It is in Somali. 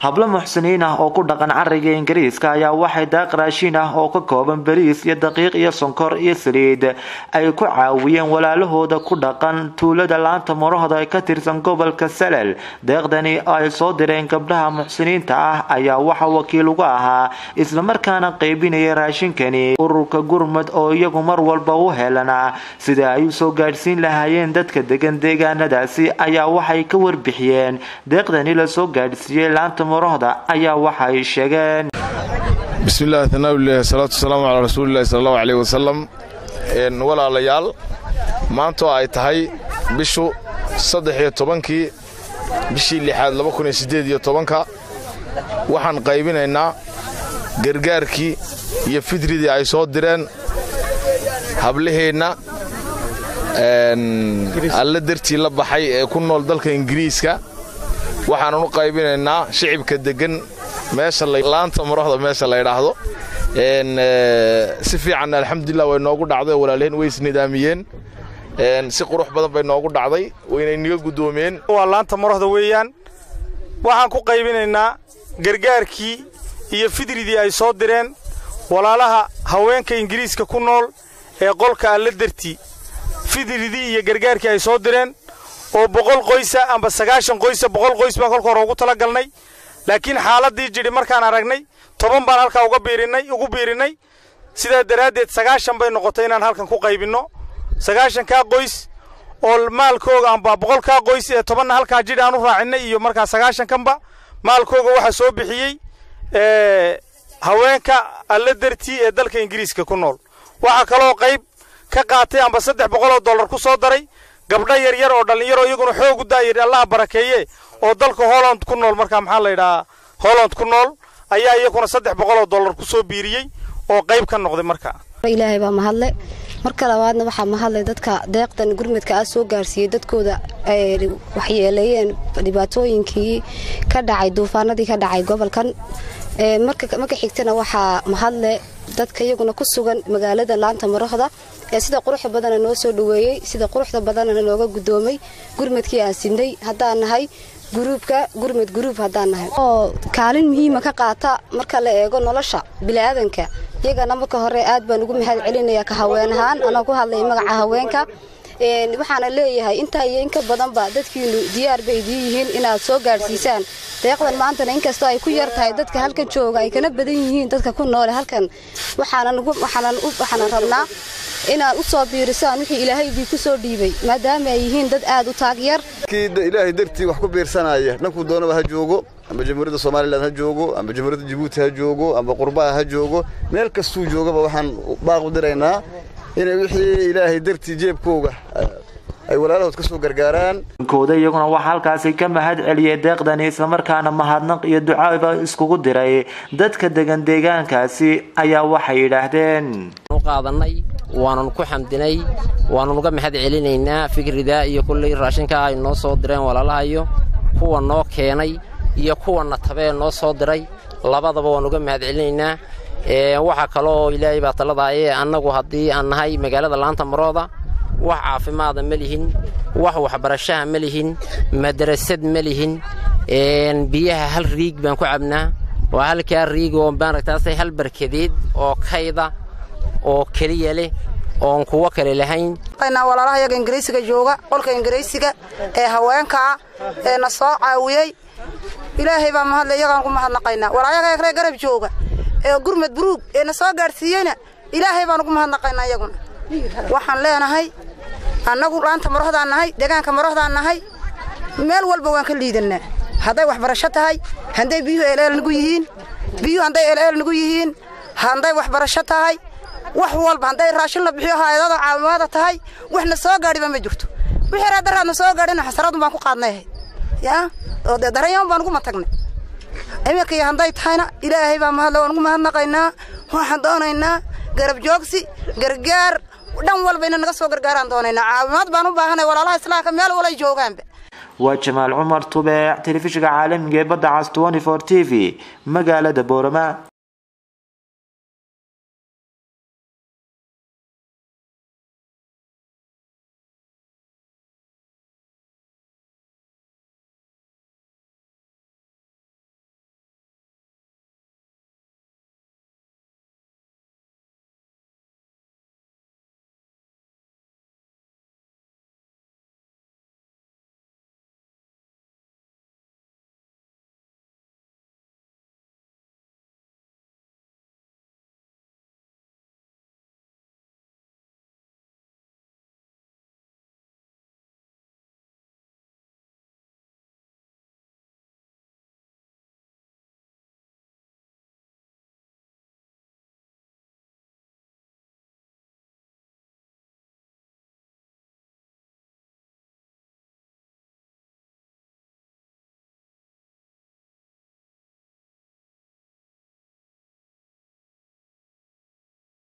hablo muxsiniin ah oo ku dhaqan cariga ingiriiska ayaa waxay daaq raashin ah oo ka kooban bariis iyo daqiiq iyo sonkor iyo saliid ay ku caawiyeen walaalahooda ku dhaqan tuulada laanta murahda ee ka tirsan gobolka salel deeqdani ay soo direen gabdhaha muxsiniinta ah ayaa waxa wakiil uga ahaa islamarkaana qaybinaya raashinkani ururka gurmud oo iyagu mar walba u helana sida ay usoo gaadhsiin lahaayeen dadka degan deegaanadaasi ayaa waxay ka warbixiyeen deeqdani lasoo gaadhsiiyey laanta murahda ayaa waxa ay sheegeen bismillahi tanaawillah salaatu wasalaamu calaa rasuulillahi sala allahu caleyhi wasalam walaalayaal maantoo ay tahay bishu saddex iyo tobankii bishii lixaad laba kun iyo siddeed iyo tobanka waxaan qaybinaynaa gargaarkii iyo fidridii ay soo direen hablaheenna alla dartii la baxay ee ku nool dalka ingiriiska waxaanan u qaybinaynaa shicibka deggan meesha laanta murahda meesha la ydhaahdo si fiican alxamdulilah way noogu dhacday walaalaheen way isnidaamiyeen si qurux badan bay noogu dhacday waynay niga guddoomiyeen waa laanta murahda weeyaan waxaan ku qaybinaynaa gargaarkii iyo fidridii ay soo direen walaalaha haweenka ingiriiska ku nool ee qolka alla dartii fidridii iyo gargaarkii ay soo direen oo boqol qoysa amba sagaashan qoysa boqol qoys baan kolka hore ugu tala galnay laakiin xaaladdii jidhi markaan aragnay toban baan halkaa uga biirinnay ugu biirinnay sidaa daraaddeed sagaashan bay noqotay inaan halkan ku qaybinno sagaashankaa qoys oo maalkooga amba boqolkaa qoys ee tobanna halkaa jidhi aan u raacinnay iyo markaa sagaashankanba maalkooga waxaa soo bixiyey haweenka alla dartii ee dalka ingiriiska ku nool waxaa kaloo qayb ka qaatay amba saddex boqoloo dollar ku soo daray gabdho yaryar oo dhallinyaro iyaguna xoogu daayir allaha barakeeye oo dalka holland ku nool markaa maxaa la yidhahaa holland ku nool ayaa iyaguna saddex boqoloo dollar ku soo biiriyey oo qayb ka noqday markaa ilaahay baa mahadle marka labaadna waxaa mahadlay dadka deeqdan gurmadka ah soo gaarsiiyey dadkooda ay waxyeeleeyeen dhibaatooyinkii ka dhacay duufaanadii ka dhacay gobolkan marka xigtana waxaa mahadle dadka iyaguna ku sugan magaalada laanta marahda ee sida quruxda badana noo soo dhaweeyey sida quruxda badanana nooga gudoomay gurmadkii aan sinay haddaan nahay guruubka gurmad guruub haddaan nahay oo kaalin muhiima ka qaata marka la eego nolosha bini'aadanka iyagana marka hore aad baan ugu mahad celinayaa ka haween ahaan anoo ku hadlaya magaca haweenka waxaana leeyahay intaa iyo inka badanba dadkiinu diyaar bay idiin yihiin inaad soo gaadhsiisaan deeqdan maantana inkastoo ay ku yar tahay dadka halkan jooga ay kana badan yihiin dadka ku noole halkan waxaanan rabnaa inaad u soo biirisaan wixii ilaahay idinku soo dhiibay maadaama ay yihiin dad aad u taagyar ilaahay dartii wax ku biirsanaya dhankuu doonaba ha joogo amba jamhuuriyadda somalilan ha joogo amba jamhuuriyadda jabuuti ha joogo amba qurbaha ha joogo meel kastuu joogaba waxaan baaq u diraynaa inay wixii ilaahay dartii jeebkooga ay walaalahood ka soo gargaaraan kooda iyaguna waxaa halkaasi ka mahad celiyay deeqdani islamarkaana mahadnaq iyo ducaaba iskugu diray dadka degan deegaankaasi ayaa waxay yidhaahdeen qaadanay waanan ku xamdinay waanan uga mahad celinaynaa fikrida iyo kulley raashinka ay noo soo direen walaalahayo kuwa noo keenay iyo kuwana tabee noo soo diray labadaba waan uga mahad celinaynaa waxaa kaloo ilaahay baa taladaaye annagu haddii aan nahay magaalada laanta marooda wax caafimaada ma lihin wax waxbarashaha ma lihin madrasad ma lihin biyaha hal riig baan ku cabnaa waa halkaa riig oo maaragtaase hal barkadeed oo kayda oo keliya leh oon kuwo kale lahayn walaalaha yaga ingiriisiga jooga qolka ingiriisiga ee haweenkaa ee na soo caawiyey ilaahay baa mahadle iyagaan ku mahadnaqaynaa walaayaga ree garab jooga ee gurmad buruug ee na soo gaadhsiiyeyna ilaahay baan ugu mahadnaqaynaa iyaguna waxaan leenahay annagu laanta marohdaan nahay deegaanka marohdaan nahay meel walba waan ka liidannaa hadday waxbarasho tahay hadday biyuhu eeleel nagu yihiin biyuhu hadday eeleel nagu yihiin hadday waxbarasho tahay wax walba hadday raashin la bixiyo haayadada caawimaada tahay waxna soo gaadhiba ma jirto wixii raadaraadna soo gaadhina xasaradun baan ku qaadnay ahayd yaa oo dee daranyaman baan ugu matagnay iminka iyo hadday tahayna ilaahay baa mahadle waan ugu mahadnaqaynaa waxaan doonaynaa garab joogsi gargaar dhan walba ina naga soo gargaaraan doonaynaa caawimaad baan u baahanay walaalaha islaamka meel walay joogaanba waa jamaal cumar tubeec telefishinka caalamiga ee badda cas t v magaalada boorama